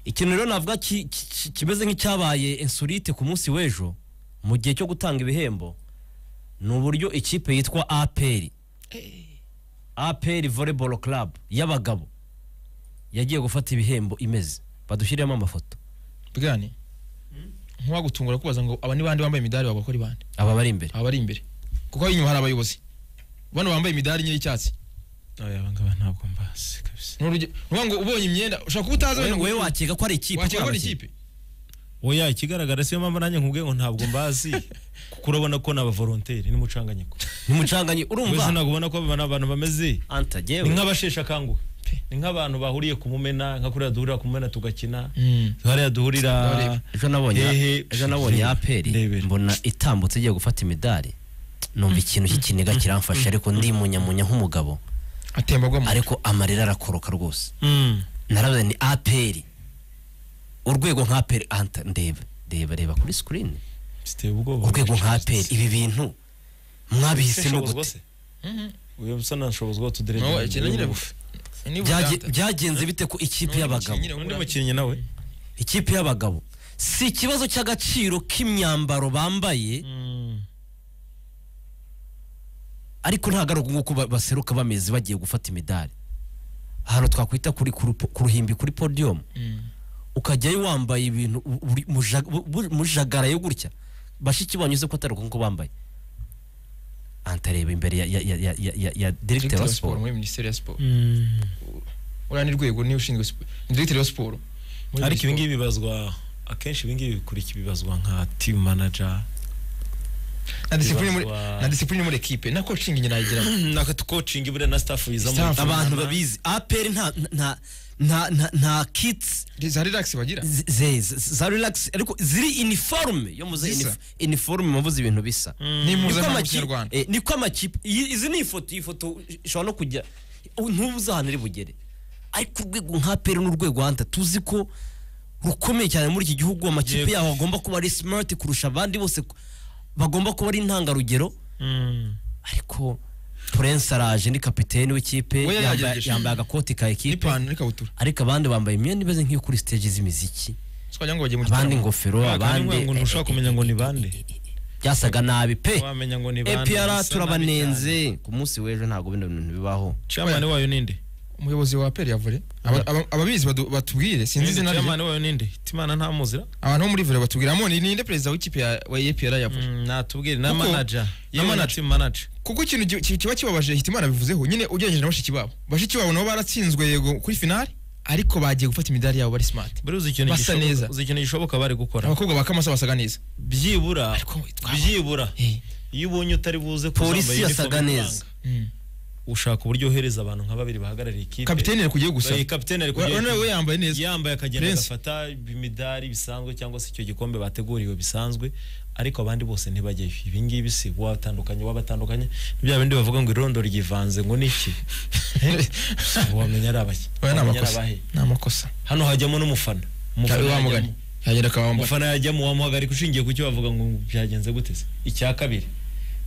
ikintu rero navuga ki- ki- kimeze nk'icyabaye insolite ku munsi w'ejo mu gihe cyo gutanga ibihembo ni uburyo ikipe yitwa aperi aperi volleyball club y'abagabo yagiye gufata ibihembo imeze badushyiremo amafoto bwani ntiwagutungura kubaza ngo aba ni bande bambaye imidari wabakora ari bande aba bari imbere aba bari imbere kuko aho inyuma hari abayobozi bano bambaye imidari enye y'icyatsi oya abangaba ntabwo mbazi kabisa Ni uruge- ni ukuvuga ngo ubonye imyenda ushaka kutaza wowe wenda ngo wowe wakeka ko ari ikipe wakeka ko ari abakinnyi. ikipe oya ikigaragara siyo mpamvu nanjye nkubwiye ngo ntabwo mbazi kuko urabona ko ni abavolonteri n'umucanganyiko ni umucanganye mbese urumva ntabwo ubona ko aba ni abantu bameze anta ni jyewe nk'abasheshe akanguhe ni nk'abantu bahuriye ku mumena nka kuriya duhurira ku mumena tugakina Mm. hariya duhurira Ndabare- ejo nabonye Hehe. ejo nabonye Ndebera, aperi ndebera. mbona itambutse igiye gufata imidari numva ikintu cy'ikiniga kiramfashe ariko ndimunyamunya nk'umugabo atembagwamo ariko amarira arakoroka rwose Mm. naravuze ni aperi urwego nka aperi anta ndeba ndeba reba kuri sikirini ziteye ubwoba urwego nka aperi ibi bintu mwabihisemo Shobozwa gute se uyu bisa na shobozwa No, tudirege ikintu nyine bufu ni Byage- buganda. byagenze bite ku ikipe N'undi y'abagabo mukinnyi, undi uburambe. mukinnyi nawe ikipe y'abagabo si ikibazo cy'agaciro k'imyambaro bambaye ariko ntabwo ari uko ba- baseruka bameze bagiye gufata imidari ahantu twakwita kuri ku rupo- ku ruhimbi kuri podiyumu Mm. ukajyayo wambaye ibintu u- uri- muja- bu- bu- mujagarayo gutya bashiki banyu uzi ko atari uko bambaye antareba imbere ya ya ya ya ya ya, ya Director director wa wa siporo siporo muri minisiteri ya siporo uriya ni rwego niwe ushinzwe siporo ni director wa siporo Muri ariko siporo. ibi ngibi bibazwa akenshi ibi ngibi bikurikira bibazwa nka team manager na disipline muri bibazwa- na disipline muri ekipe na coaching nyina yigiramo na coaching buriya na staff biza muri Staff. abantu babizi aperi nta nta nta nta nta kits za relax bagira z- ze- z- za relax ariko ziri iniforume yo muze Zisa. iniforume muvuze ibintu bisa Ni Niko impuzankano amakipe- y'ikinyarwanda. eh, niko amakipe iyi- izi ni ifoto iyi foto ishobora no kujya ntubuze ahantu iri bugere ariko urwego nka peri n'urwego hanta tuzi ko rukomeye cyane muri iki gihugu amakipe Yego. yabo agomba kuba ari smart kurusha abandi bose ku- bagomba kuba ari intangarugero ariko Prince araje ni kapiteni w'ikipe We yambaye- yagerageje. yambaye agakoti ka ekipe n'ipantaro n'ikabutura ariko abandi bambaye imyenda imeze nk'iyo kuri stage z'imiziki so wagira ngo bagiye mu abandi gitaramo ingofero Nta abandi kantu ngo ntushobora kumenya ngo ni bande. byasaga nabi pe wamenya ngo ni bande epr bisa nabi cyane. turabanenze ku munsi w'ejo ntabwo bino bintu bibaho chairman wayo ninde umuyobozi wa aperi ya vore Aba- aba- ababizi badu- batubwire sinzi izina rye chairman wayo ninde timana ntamuzira abantu bo muri vore batubwire amoni ninde perezida w'ikipe ya wa EPR ya vore Mm, natubwire na Kuko- manager na yewe na manager. team manager kuko ikintu gi- ki- kiba kibabaje hitimana bivuzeho nyine ugereranyije na bashiki babo bashiki babo nabo baratsinzwe yego kuri finale ariko bagiye gufata imidari yabo bari smart buriya uzi ikintu Basa neza. gishoboka- uzi ikintu gishoboka bari gukora abakobwa ba kamasa basaga neza byibura Ariko twaba- byibura Eh. iyo ubonye utari buze kuzambaye polisi uniform yasaga ikuranga, neza Mm. ushaka uburyo ohereza abantu nka babiri bahagarariye ikipe kapiteni ari kugiye gusa Eh, kapiteni ari Wa- kugiye wa- we yambaye neza yambaye akagenda Prince. agafata imidari bisanzwe cyangwa se icyo gikombe bateguriwe bisanzwe ariko abandi bose ntibajyeyo ibi ngibi si watandukanye wabatandukanye ni bya bindi bavuga ngo irondo ryivanze ngo ni iki wamenya ari abaki Oya, ni wamenya ari amakosa abahe ni amakosa hano hajyamo n'umufana cyari umufana wamugani yajyamo yagera akabambara umufana yajyamo wamuhagarika ushingiye ku cyo bavuga ngo byagenze gute se icya kabiri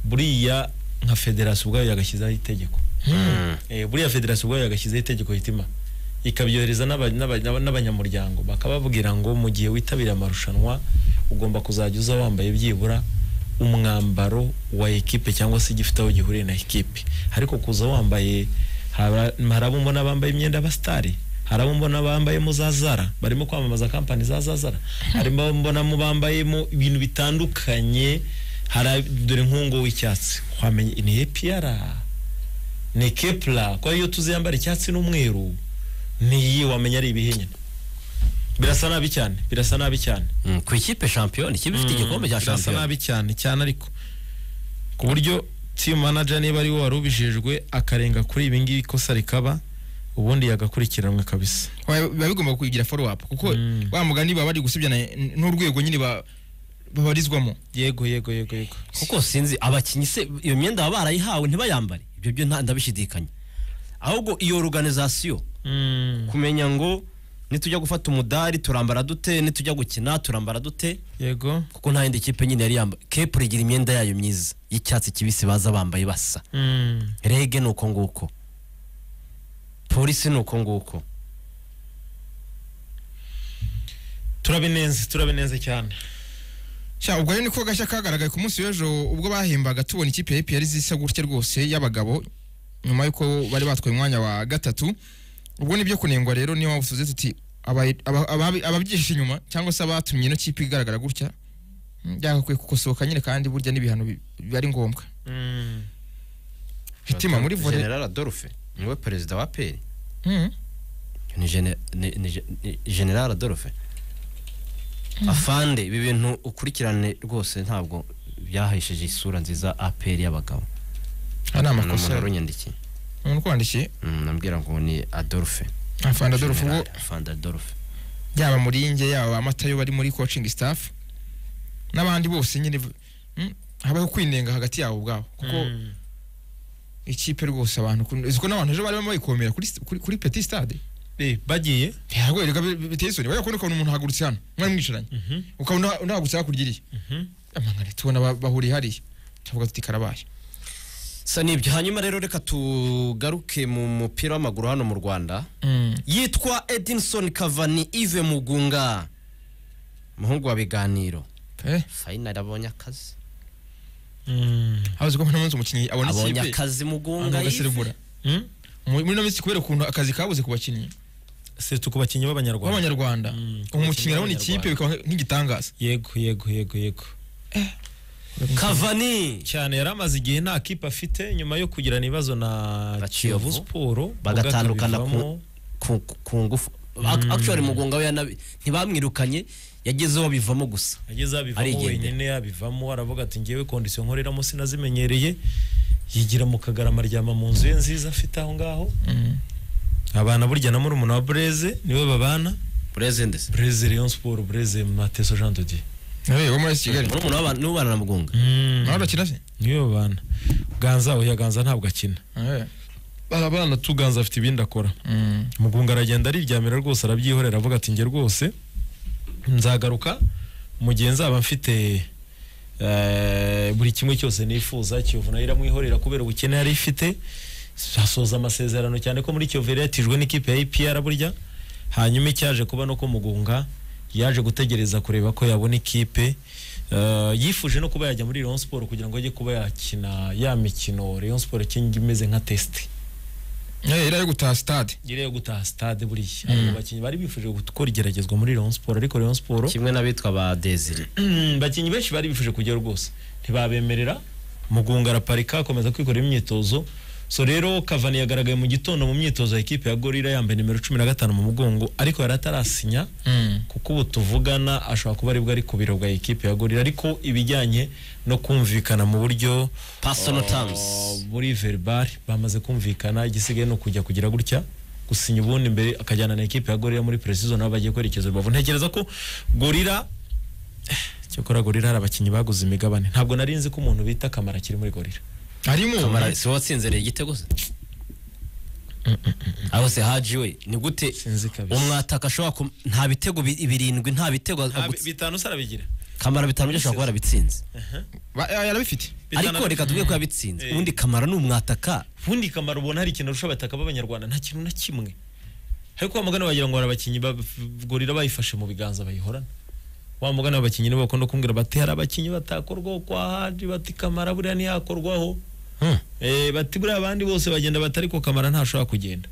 buriya nka federasiyo ubwayo yagashyizeho itegeko Eh, buriya federasiyo ubwayo yagashyizeho itegeko hitima ikabyohereza n'aba- n'aba- n'aba- n'abanyamuryango bakababwira ngo mu gihe witabira amarushanwa ugomba kuzajya uza wambaye byibura umwambaro wa ekipe cyangwa se igifite aho gihuriye na ekipe ariko kuza wambaye haba- hari abo mbona bambaye imyenda y'abasitari hari abo mbona bambayemo za zara barimo kwamamaza kampani za za zara harimo abo mbonamo bambayemo ibintu bitandukanye hari ab- dore nk'uwo w'icyatsi wamenya ni epiyara ni kepla kwa iyo tuzi yambara icyatsi n'umweru niyi wamenya ari ibihe nyine birasa nabi cyane birasa nabi cyane Mm, ku ikipe shampiyona ikipe ifite igikombe cya birasa shampiyona nabi cyane cyane ariko ku buryo team manager niba ari we wari ubijejwe akarenga kuri ibi ngibi ikosa rikaba ubundi yagakurikiranwa kabisa Oya, biba bigomba kugira follow up kuko Mm. wa mugani baba bari gusubyana n- n'urwego nyine ba- babarizwamo yego yego yego yego kuko sinzi abakinnyi se iyo myenda baba barayihawe ntibayambare ibyo byo nta- ndabishidikanya ahubwo iyo organization Mm, kumenya ngo nitujya gufata umudari turambara dute nitujya gukina turambara dute yego kuko nta yindi kipe nyine yari yambaye kepure igira imyenda yayo myiza y'icyatsi kibisi baza bambaye basa Mm, rege ni uko nguko polisi ni uko nguko turabinenze turabinenze cyane sha ubwo rero niko gashya kagaragaye ku munsi w'ejo ubwo bahembaga tubona ikipe ya APR zisa gutya rwose y'abagabo nyuma y'uko bari batwaye umwanya wa gatatu ubwo ni byo kunengwa rero niyo mpamvu tuvuze tuti aba- aba- aba- ababyishe inyuma cyangwa se abatumye ino kipe igaragara gutya byagakwiye kukosoka nyine kandi burya n'ibihano bi- biba ari ngombwa hitima muri vore general adolphe niwe perezida wa peri Mhm. ni gene- ni- ni ge- ni general adolphe afande ibi bintu ukurikirane rwose ntabwo byahesheje isura nziza aperi y'abagabo aya ni ni umuntu amakosa warunyandikiye umuntu ukwandikiye Mm, nambwira ngo ni adolphe afanda Adolphe ubwo General afande adolphe yaba muringe yaba amatayo bari muri coaching staff n'abandi bose nyine mm, habaho kwinenga hagati yabo ubwabo kuko Mm. ikipe rwose abantu ukuntu- uzi ko n'abantu ejo barimo bayikomera kuri st- kuri- kuri petit stade Eh, bagiye ntabwo reka bi- biteye isoni wajya kubona ukabona umuntu ahagurutse hano mwari mwicaranye Mhm, ukabona unahagurutse hakurya iriya mhm. amangane tubona ba- bahuriye hariya tuvuga tuti karabaye sa nibyo hanyuma rero reka tugaruke mu mupira w'amaguru hano mu rwanda yitwa edinson kavani ive mugunga umuhungu wa biganiro Eh, fayinari abonye akazi Mm. habuze ko uno munsi umukinnyi abona abonye ikipe akazi abantu mugunga bagaserebura Mm? Mu- muri ino minsi kubera ukuntu akazi kabuze ku bakinnyi Surtout ku bakinnyi b'abanyarwanda b'abanyarwanda Mm, ku umukinnyi arabona bakinnyi ikipe bikaba nk'igitangaza yego yego yego yego kavani cyane yari amaze igihe nta kipe afite nyuma yo kugirana ibibazo na Na kiyovu Kiyovu. siporo Bagatandukana ku- bivamo- ku ku ngufu Ac- actually mugunga we yanabi- ntibamwirukanye yagezeho bivamo gusa ageze abivamo Arigendera. wenyine yabivamo aravuga ati ngewe kondisiyo nkoreramo sinazimenyereye yigira mu kagarama aryama mu nzu ye nziza afite aho ngaho Mm. abana burya na murumuna wa bureze niwe babana burezende se bureze leon siporo bureze mateso jean dodier Eh, wo muri AS kigali murumuna w'abantu niwe ubana na mugunga nawe urakina se niwe babana ganza oya ganza ntabwo akina Eh, barabana tu ganza afite ibindi akora mm. mugunga aragenda ariryamira rwose arabyihorera avuga ati njye rwose nzagaruka mu gihe nzaba mfite eh, buri kimwe cyose nifuza kiyovu nayo iramwihorera kubera ubukene yari ifite asoza amasezerano cyane ko muri kiyovu yari yatijwe n'ikipe ya ipr burya hanyuma icyaje kuba no ko mugunga yaje gutegereza kureba ko yabona ikipe eh, yifuje no kuba yajya muri Rayon Sport kugira ngo ajye kuba yakina ya mikino Rayon Sport kingi imeze nka testi Eh, iriya yo gutaha stade nyiri yo gutaha stade buriya abo bakinnyi bari bifuje gukora igeragezwa muri Rayon Sport ariko Rayon Sport kimwe n'abitwa ba desire bakinnyi benshi bari bifuje kujya rwose ntibabemerera mugunga araparika akomeza kwikorera imyitozo so rero Cavani yagaragaye mu gitondo mu myitozo ya ekipe ya Gorilla yambaye nimero 15 mu mugongo ariko yari atarasinya Mm. kuko ubu tuvugana ashobora kuba aribwo ari ku biro bwa ekipe ya Gorilla ariko ibijyanye no kumvikana mu buryo personal Oh, terms muri verbal bamaze kumvikana igisigaye ni ukujya kugira gutya gusinya ubundi mbere akajyana na ekipe ya gorira muri precision aho bagiye kwerekeza urubavu ntekereza ko gorira cyakora gorira hari abakinnyi baguze imigabane ntabwo nari nzi ko umuntu bita kamara kiri muri gorira harimo kamara si wowe watsinzereye igitego se aho se haji we ni gute sinzi kabisa umwataka ashobora ku nta bitego bi- birindwi nta bitego Nta bi- agutse- bitanu se arabigira kamara bitanu byo ashobora kuba yarabitsinze ba- ya- yarabifite Bitanu ariko reka arabigira. tuvuge ko yabitsinze Eh. ubundi kamara ni umwataka ubundi kamaro ubona hari ikintu arusha abataka b'abanyarwanda nta kintu na kimwe ariko wa mugani wagira ngo hari abakinnyi ba- gorira bayifashe mu biganza bayihorana wa mugani w'abakinnyi nibo bakunda kumbwira bati hari abakinnyi batakorwaho kwa haji bati kamara buriya ntiyakorwaho Eh, bati buriya abandi bose bagenda bati ariko kamara ntashobora kugenda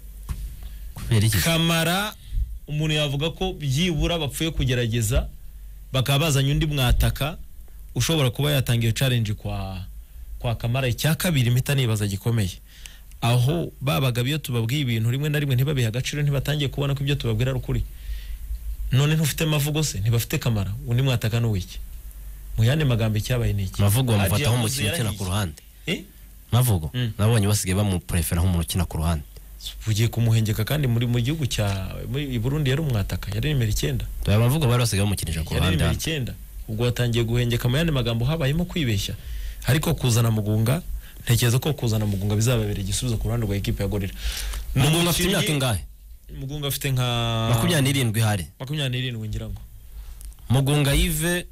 kubera iki kamara umuntu yavuga ko byibura bapfuye kugerageza bakaba bazanye undi mwataka ushobora kuba yatangiye challenge kwa kwa kamara icya kabiri impita nibaza gikomeye aho babaga iyo tubabwiye ibintu rimwe na rimwe ntibabihe agaciro ntibatangiye kubona ko ibyo tubabwira ari ukuri none ntufite amavugo se ntibafite kamara undi mwataka n'uwiki mu yandi magambo icyabaye ni iki mavugo Haji bamufataho yavuze umukino ukina yarahiye. ku ruhande Eh? mavugo Mm. nabonye basigaye bamuprefera nk'umuntu ukina ku ruhande ugiye kumuhengeka kandi muri mu gihugu cya muri i Burundi yari umwataka yari nimero icyenda aya mavugo bari basigaye bamukinisha ku yari ruhande nimero icyenda ubwo watangiye guhengeka mu yandi magambo habayemo kwibeshya ariko kuzana mugunga ntekereza ko kuzana mugunga bizababera igisubizo ku ruhande rwa ekipe ya gorira Ni mugunga afite umukinnyi- imyaka ingahe mugunga afite nka makumyabiri n'irindwi hari makumyabiri n'irindwi ngira ngo mugunga yive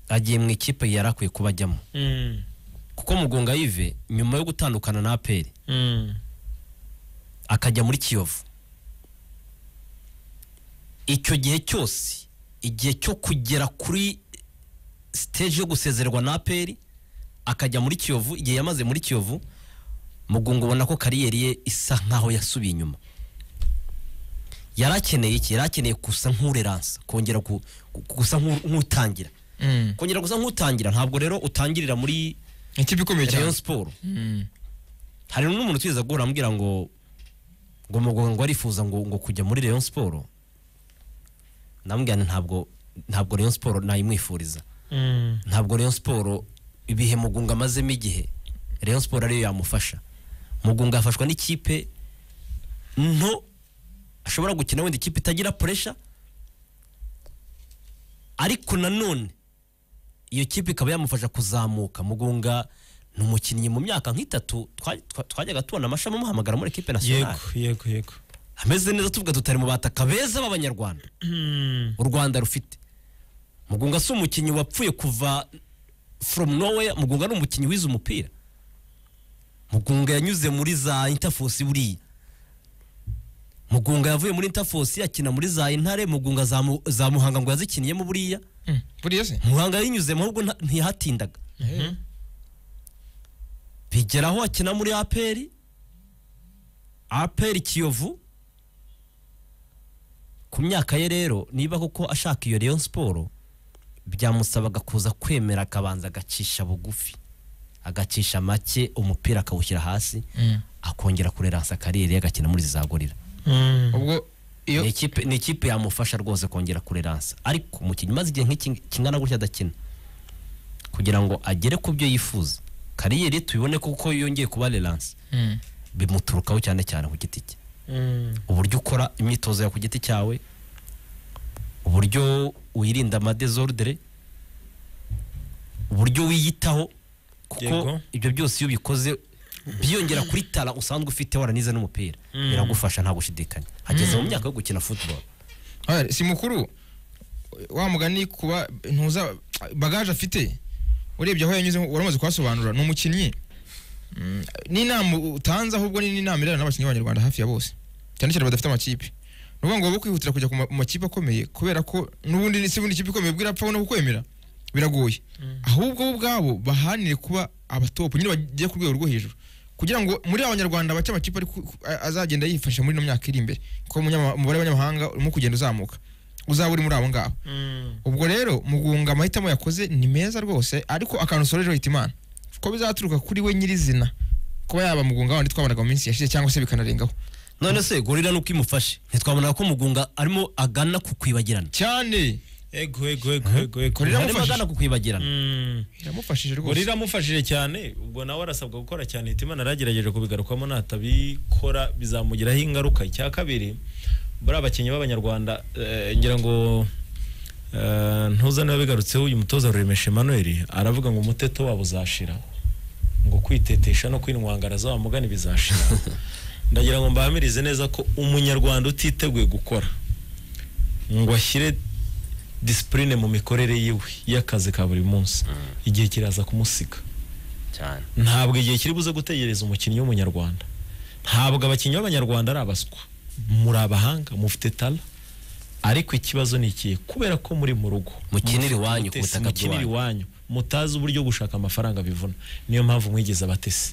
agiye mu ikipe yari akwiye kuba ajyamo Mm, kuko mugunga yive nyuma yo gutandukana na aperi mm, akajya muri kiyovu icyo gihe cyose igihe cyo kugera kuri siteji yo gusezererwa na aperi akajya muri kiyovu igihe yamaze muri kiyovu mugunga ubona ko kariyeri ye isa nkaho yasubiye inyuma yari akeneye iki yari akeneye gusa nk'ureransa kongera ku- ku- gusa nk'u- nk'utangira Mm. kongera gusa nk'utangira ntabwo rero utangirira muri ikipe ikomeye rayon cyane siporo Mm. hari n'umuntu utwiza guhura amubwira ngo ngo mugongo arifuza ngo ngo kujya muri rayon siporo ndamubwira nti ntabwo ntabwo rayon siporo nayimwifuriza ntabwo rayon siporo ibihe mugunga amazemo igihe rayon siporo ariyo yamufasha mugunga afashwa n'ikipe nto ashobora gukina wenda ikipe itagira puresha ariko nanone iyo kipe ikaba yamufasha kuzamuka mugunga ni umukinnyi mu myaka nk'itatu twa- twa- twajyaga tubona amashami amuhamagara muri ekipe nasiyonari yego yego yego ameze neza tuvuga tutari mu bataka beza b'abanyarwanda u rwanda rufite mugunga si umukinnyi wapfuye kuva from nowhere mugunga ni umukinnyi wize umupira mugunga yanyuze muri za interforce buriya mugunga yavuye muri interforce akina muri za intare mugunga za, mu, za muhanga ngo yazikiniyemo buriya Mm. buriya se muhanga yinyuzemo ahubwo nta- ntiyahatindaga bigera aho akina muri aperi aperi kiyovu ku myaka ye rero niba koko ashaka iyo rayon siporo byamusabaga kuza kwemera akabanza agacisha bugufi agacisha make umupira akawushyira hasi Mm. akongera kureransa kariyeri ye agakina muri za gorira ubwo iyo ni ikipe ni ikipe yamufasha rwose kongera kureransa ariko umukinnyi umaze igihe nk'iki kingana gutya adakina kugira ngo agere ku byo yifuza kariyeri ye tubibone kuko yongeye kuba reransa Mm. bimuturukaho cyane cyane ku giti cye uburyo ukora imyitozo yawe ku giti cyawe uburyo wirinda amadezordere uburyo wiyitaho kuko Yego. ibyo byose iyo ubikoze byiyongera kuri tara usanzwe ufite waranize n'umupira Mm. biragufasha nta gushidikanya hageze mu myaka yo gukina football Oya, si mukuru wa mugani kuba ntuza bagaje afite urebye aho yanyuze waramaze kuhasobanura ni umukinnyi Mm, n'inama utanze ahubwo ni n'inama irana n'abakinnyi b'abanyarwanda hafi ya bose cyane cyane badafite amakipe ni ukuvuga ngo wowe kwihutira kujya ku ma- mu makipe akomeye kubera ko n'ubundi si ubundi ikipe ikomeye bwira apfa no kukwemera biragoye ahubwo bo ubwabo bahanire kuba abatopu nyine bagiye ku rwego rwo hejuru kugira ngo muri abanyarwanda bake amakipe ari ku- ku- a- azagenda yifasha muri ino myaka iri imbere kuko umunyama- umubare w'abanyamahanga urimo kugenda uzamuka uzaba uri muri abo ngabo ubwo rero mugunga amahitamo yakoze ni meza rwose ariko akantu usorejeho hita imana ko bizaturuka kuri we nyirizina kuba yaba mugunga wandi twabanaga mu minsi yashize cyangwa se bikanarengaho none se gorira nuko imufashe ntitwabonaga ko mugunga arimo agana ku kwibagirana cyane yego yego yego yego yego Gorilla arimo Biramufashije. agana ku kwibagirana Mm. iramufashije Gorilla rwose iramufashije cyane ubwo nawe arasabwa gukora cyane hitimana aragerageje kubigarukamo natabikora bizamugiraho ingaruka icya kabiri buriya abakinnyi b'abanyarwanda eh, ngira ngo eh, ntuzane wabigarutseho uyu mutoza ruremesha Emmanuel aravuga ngo umuteto wabo uzashira ngo kwitetesha no kwinwangara z'abamugani bizashira ndagira ngo mbahamirize neza ko umunyarwanda utiteguye gukora ngo ashyire disipurine mu mikorere yiwe y'akazi ka buri munsi igihe kiraza kumusiga cyane ntabwo igihe kiri buze gutegereza umukinnyi w'umunyarwanda ntabwo abakinnyi b'abanyarwanda ari abaswa muri abahanga mufite tara ariko ikibazo ni ikihe kubera ko muri mu rugo Mukinira mufite iwanyu ku ubutesi, butaka mukinira iwanyu mutazi uburyo gushaka amafaranga bivuna niyo mpamvu mwigize abatesi